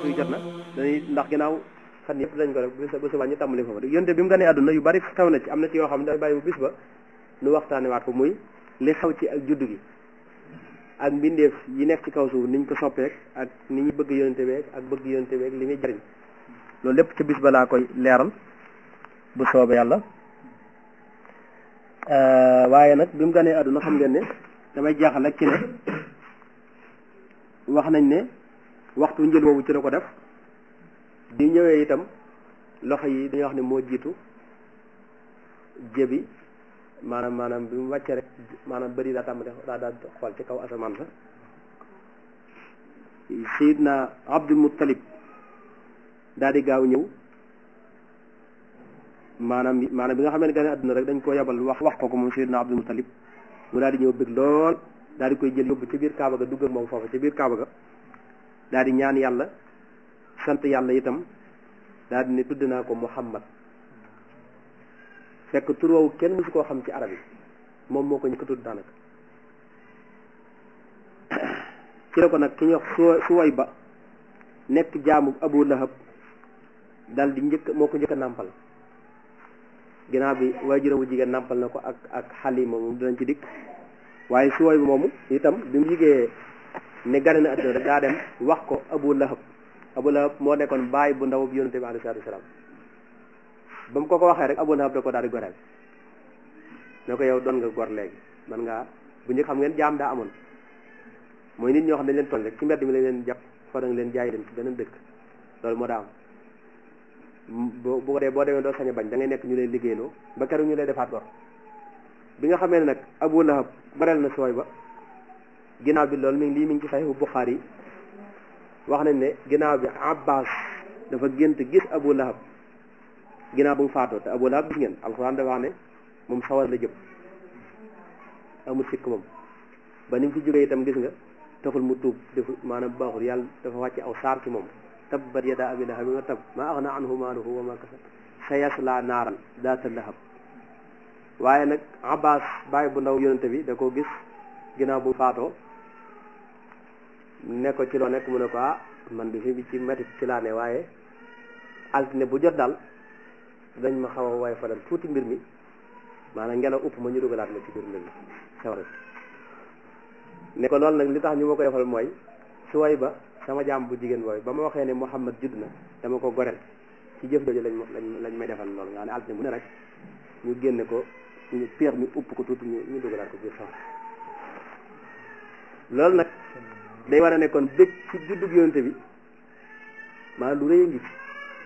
waxtu wi jot na dañuy ndax ginnaaw fan yëpp dañ ko def bis ba subaa ñu tàmbali foofu rek yonte bi mu gënee àdduna yu bari xew na ci am na ci yoo xam ne dafay bàyyi bu bis ba nu waxtaane waat ko muy li xew ci ak juddu gi ak mbindeef yi nekk ci kaw suuf niñ ko soppeek ak ni ñu bëgg yonente beeg ak bëgg yonente beeg li muy jariñ loolu lépp ci bis ba laa koy leeral bu soobee yàlla waaye nag bi mu gënee àdduna xam ngeen ne damay jaaxal rek ci ne wax nañ ne waxtu njël boobu ci la ko def bi ñëwee itam loxo yi dañuy wax ne moo jiitu jébi maanaam maanaam bi mu wàccee rek maanaam bëri daa tàmbali daa daa xool ci kaw asamaan sa sayidna abdul muttalib daal di gaaw ñëw maanaam maanaam bi nga xam ne gane àdduna rek dañ ko yabal wax wax ko ko moom sayidna abdul muttalib mu daal di ñëw bëgg lool daal di koy jël yóbbu ci biir kaaba ga dugg ak moom foofu ci biir kaaba ga daal di ñaan yàlla sant yàlla itam daal di ne tudd naa ko muhammad fekk tur woowu kenn musu koo xam ci arab yi moom moo ko ñu ko tudd daanaka ci la ko nag ki ñuy wax su suway ba nekk jaamu abu lahab dal di njëkk moo ko njëkk a nàmpal ginnaaw bi waajuram bu jigéen nàmpal na ko ak ak xalima moom dinañ ci dikk waaye suway ba moomu itam bi mu yigee ne gane na àdduna rek daa dem wax ko abu lahab abu lahab moo nekkoon baay bu ndaw bi yonente bi alayhi salaatu wasalaam ba mu ko ko waxee rek abu lahab da ko daal di goreel ne ko yow doon nga gor léegi man ngaa bu njëkk xam ngeen jaam daa amoon mooy nit ñoo xam ne dañ leen toll rek ci mbedd mi lañ leen jàpp fa da nga leen jaay dem ci beneen dëkk loolu moo daa am bu bu ko dee boo demee doo sañ a bañ da ngay nekk ñu lay liggéeyloo ba keroog ñu lay defaat gor bi nga xamee ne nag abu lahab goreel na sooy ba ginnaaw bi loolu mi ngi lii mi ngi ci saxiixu Buxaari yi wax nañ ne ginnaaw bi abbas dafa gént gis abu lahab ginnaaw bu mu faatoo te abu lahab gis ngeen alxuraan dafa wax ne moom sawar la jëm amul sikk moom ba ni mu fi jógee itam gis nga taxul mu tuub def maanaam baaxul yàlla dafa wàcce aw saar ci moom tabbat yada abi lahab nga tab ma axna anhu maaluhu wa ma kasab sayasla naaran daata lahab waaye nag abbas bàyyi bu ndaw yonente bi da ko gis ginnaaw bu mu faatoo ne ko ci loo nekk mu ne ko ah man bi fi bi ci métti ci laa ne waaye altine bu jot daal dañ ma xaw a waay falal tuuti mbir mi maanaam ngelaw upp ma ñu dugalaat ma ci biir mbir mi sawara ne ko loolu nag li tax ñu ma ko defal mooy su way ba sama jaam bu jigéen booy ba ma waxee ne Muhammad judd na dama ko gorel ci jëf jooju lañ lañ lañ may defal loolu nga ne altine bu ne rek ñu génne ko ñu peex mi upp ko tuuti ñu ñu dugalaat ko biir sawara loolu nag day war a ne kon bëgg ci juddug yonente bi maanaam lu rëy a ngi ci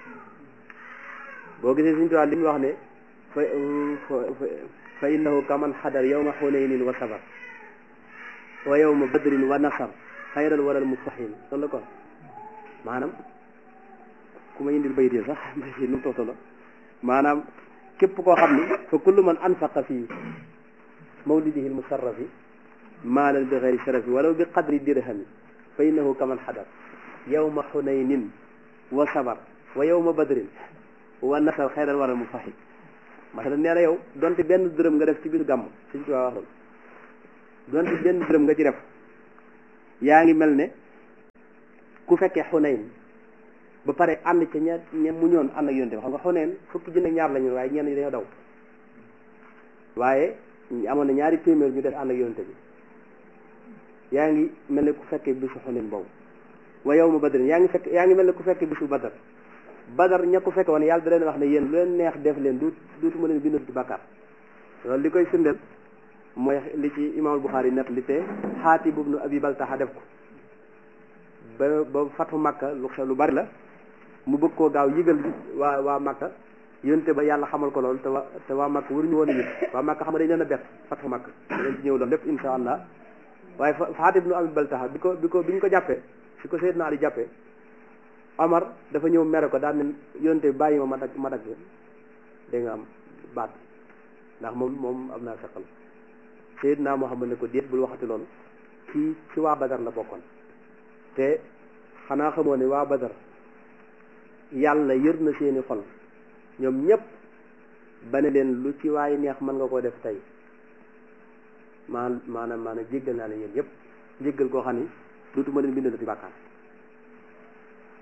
boo gisee suñu tubaab li mu wax ne fa fa innahu kaman xadar yawma xunaynin wa sabar wa yawma badrin wa nasar xayral waral mustahin loolu la kon maanaam ku ma indil bayit yi sax nu mu toxtalo maanaam képp koo xam ni fa kullu man anfaqa fi mawlidihi almusarrafi maalan bi xayri sharafi walaw bi qadri dirhami fa innahu kaman xadar yawma xunaynin wa sabar wa yawma badrin wa nasar xayral waral mustahin masala nee na yow donte benn dërëm nga def ci biir gàmm suñ ci waa wax loolu donte benn dërëm nga ci def yaa ngi mel ne ku fekkee xunayn ba pare ànd ca ña ña mu ñoon ànd ak yonte bi xam nga xunayn fukki junne ñaar la ñu waaye ñenn ñi dañoo daw waaye amoon na ñaari téeméer ñu def ànd ak yonte bi yaa ngi mel ne ku fekkee bisu xunayn boobu wa yow ma badrin yaa ngi fekk yaa ngi mel ne ku fekkee bisu badar badar ña ko fekke woon yàlla da leen wax ne yéen lu leen neex def leen du duutuma leen bindal ci bàkkaar loolu li koy firndeel mooy li ci imaamul Buxaari net li te Xaatib ibnu Abi Baltaxa def ko ba ba fatu Makka lu xew lu bari la mu bëgg koo gaaw yëgal waa waa Makka yonte ba yàlla xamal ko loolu te waa te waa Makka waruñu woon a yëg waa Makka xam nga dañ leen a bett fatu Makka dañ ci ñëw loolu lépp insha allah waaye Xaatib ibnu Abi Baltaxa bi ko bi ko bi ñu ko jàppee si ko Seydina Ali jàppee Omar dafa ñëw mere ko daal ne yonte bi bàyyi ma ma dagg ma dagg dégg nga am baat ndax moom moom am naa feqal Seydina Muhammad ne ko déet bul waxati loolu kii ci waa Badar la bokkoon te xanaa xamoo ne waa Badar yàlla yër na seeni xol ñoom ñëpp ba ne leen lu ci waaye neex mën nga koo def tey maan maanaam maanaam jéggal naa leen yéen ñëpp jéggal koo xam ni dootuma leen bindal ci bàkkaar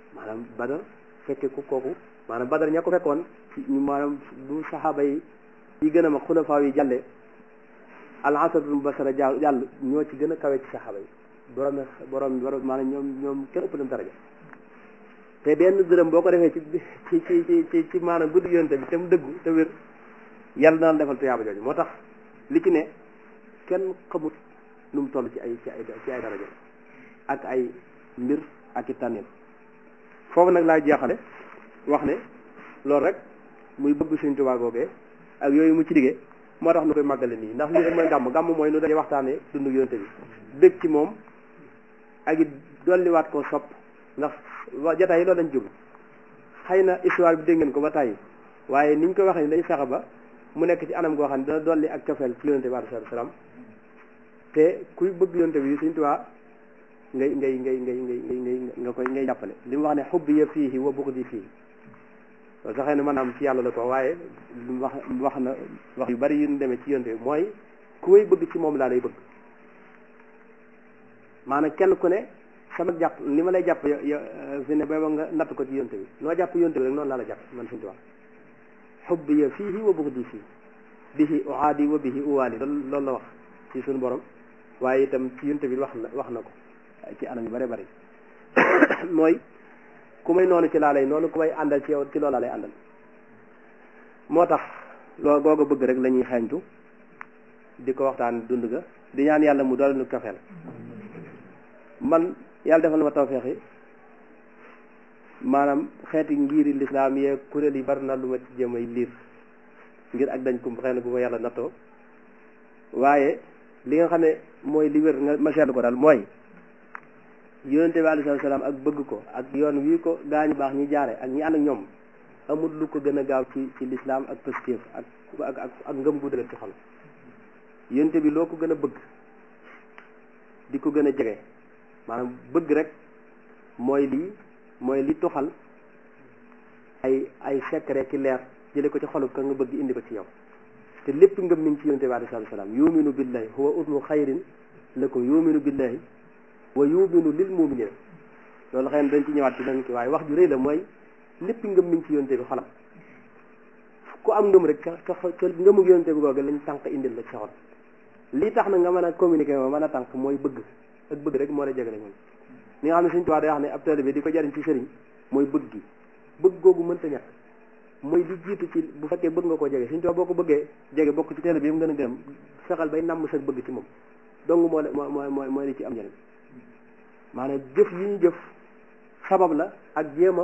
maanaam badar fekke ku kooku maanaam badar ña ko fekkoon ci ñu maanaam bu saxaaba yi yi gën a mag xulafaa yi jàlle al asratul mubashara jàll jàll ñoo ci gën a kawe ci saxaaba yi borom borom borom maanaam ñoom ñoom kenn ëpp leen daraja te benn dërëm boo ko defee ci ci ci ci ci ci maanaam guddi yonte bi te mu dëggu te wér yàlla na la defal tuyaaba jooju moo tax li ci ne kenn xamut nu mu toll ci ay ci ay ci ay daraja ak ay mbir ak i tànneel foofu nag laay jeexale wax ne loolu rek muy bëgg Sëñ Tuubaa googee ak yooyu mu ci diggee moo tax nu koy màggale nii ndax lii rek mooy gàmm gàmm mooy nu dañuy waxtaanee dundu yonte bi dëgg ci moom ak it dolliwaat koo sopp ndax wa jataay yi loolu lañ jublu xëy na histoire bi dégg ngeen ko ba tàyyi waaye niñ ko waxee ni dañu fexe ba mu nekk ci anam goo xam ne dana dolli ak cofeel ci yonte bi alayhi salaam te kuy bëgg yonte bi Sëñ Tuubaa ngay ngay ngay ngay ngay ngay nga koy ngay jàppale li mu wax ne xubbi ya fii wa buxdi fii loolu sax xëy na maanaam ci yàlla la ko waaye wax wax na wax yu bari yu ñu demee ci yonte bi mooy ku may bëgg ci moom laa lay bëgg maanaam kenn ku ne sama jàpp li ma lay jàpp yo fi ne booba nga natt ko ci yonte bi noo jàpp yonte bi rek noonu laa la jàpp man Sëñ Tuubaa xubbi ya fii wa buxdi fii bihi uaadi wa bihi uwaali loolu loolu la wax ci suñu borom waaye itam ci yonte bi wax na wax na ko ci anam yu bare bari mooy ku may noonu ci laa lay noonu ku may àndal ci yow ci loolu laa lay àndal moo tax loo googa bëgg rek la ñuy xeeñtu di ko waxtaan dund ga di ñaan yàlla mu doole nu kafeel man yàlla defal na ma tawfeex yi maanaam xeeti ngiri lislaam yee kuréel yi bari na lu ma ci jéem ay liir ngir ak dañ ko xëy na bu ma yàlla nattoo waaye li nga xam ne mooy li wér nga ma seetlu ko daal mooy yonente bi alayhi salaam ak bëgg ko ak yoon wii ko gaañu baax ñi jaare ak ñi ànd ak ñoom amul lu ko gën a gaaw ci ci lislaam ak positif ak ak ak ak ngëm gu dëgër ci xol yonente bi loo ko gën a bëgg di ko gën a jege maanaam bëgg rek mooy lii mooy li tuxal ay ay secret ki leer jële ko ci xolu ka nga bëgg indi ko ci yow te lépp ngëm mi ngi ci yonente bi alayhi salaam yuminu billahi huwa usmu xayrin lakum yuminu billahi wa yuminu lil muminina loolu xëy na dañ ci ñëwaat ci dañ ki waaye wax ju rëy la mooy lépp ngëm mi ngi ci yonte bi xolam ku am ngëm rek ca ca ngëmu yonte bi googu lañ tànk indil la ci xol lii tax na nga mën a communiquer ma mën a tànk mooy bëgg ak bëgg rek moo la jegale ñoom li nga xam ne suñu tubaab day wax ne ab taalibe bi di ko jariñ ci sëriñ mooy bëgg gi bëgg googu mënta ñàkk mooy li jiitu ci bu fekkee bëgg nga koo jege suñu tubaab boo ko bëggee jege bokk ci taalibe bi mu gën a gërëm fexal bay namm sa bëgg ci moom dong moo moo mooy mooy li ci am njëriñ maanaam jëf yi ñu jëf sabab la ak jéem a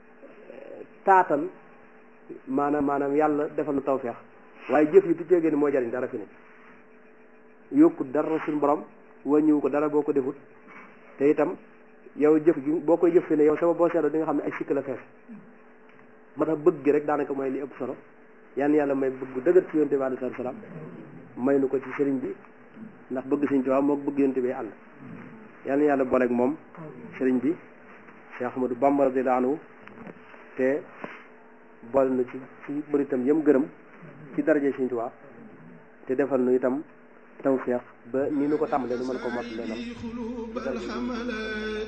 taatan maanaam maanaam yàlla defal na tawfeex waaye jëf yi du ceegee ni moo jariñ dara fi ne yokku dara suñu borom wàññiwu ko dara boo ko defut te itam yow jëf gi boo koy jëf fi ne yow sama boo seetloo di nga xam ne ay sikk la fees moo tax bëgg gi rek daanaka mooy li ëpp solo yan yàlla may bëgg dëgër ci yonte bi alayhi salaam may nu ko ci sëriñ bi ndax bëgg sëriñ Tuubaa moo bëgg yonte bi ànd yàlla yàlla booleeg moom sëriñ bi Cheikh Ahmadou Bamba radiyallahu anhu te boole na ci ci bëri itam yëm gërëm ci daraje sëriñ Tuubaa te defal nu itam tawfeex ba ni nu ko tàmbalee nu mën ko mot lenam